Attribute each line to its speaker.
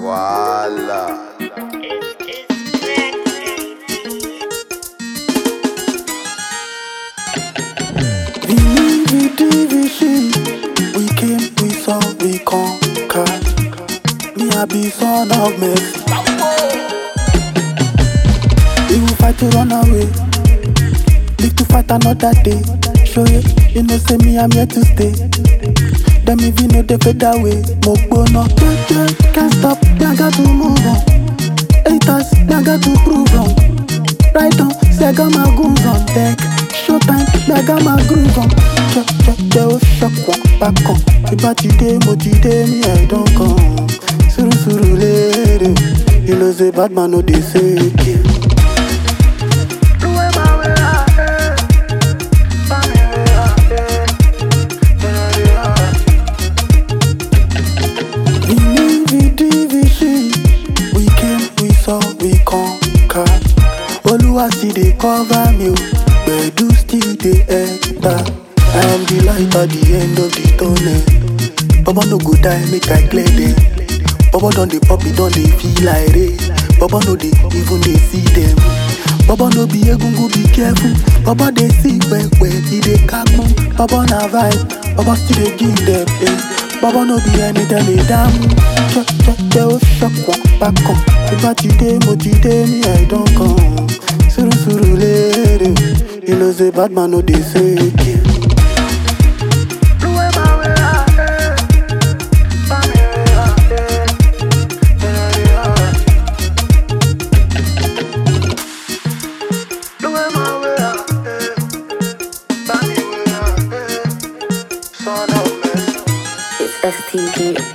Speaker 1: Voila.
Speaker 2: Vini division, we came, we saw, we conquered. Me I be son of mercy. We will fight to run away, live to fight another day. Show you, you know say me I'm here to stay. Them if you know they fade away, mo gbóná. Yeah, yeah, can't stop, me I got to move on. Haters, me I got to prove wrong. Right on, say I got my goons on deck. Showtime, me I got my groove on. Check, check, they will shock one back on. Ìbá ti dé, mo ti dé, me I don't come. Suru suru lere, you know say bad man no dey fake it. Vini vidi vision, we came, we saw, we conquered. Oluwa still dey cover me, o, gbedu still dey enter. I am the light at the end of the tunnel. Baba no go die, make I clear them. Baba don dey pop, it don dey feel like rain. Baba no dey even dey see them. Baba no be egungun, be careful. Baba dey see pẹpẹ, he dey kagun. Baba na vibe, Baba still dey give them. Eh. Baba no be ẹni tẹ́lẹ̀ dámú. Jẹ́jẹ́ ó ṣọ̀pọ̀ bákan. Ìbá ti dé, mo ti dé ní ẹ̀dán kan. Sùrùsùrù léèrè, you know say bad man no dey fake it.
Speaker 3: It's STG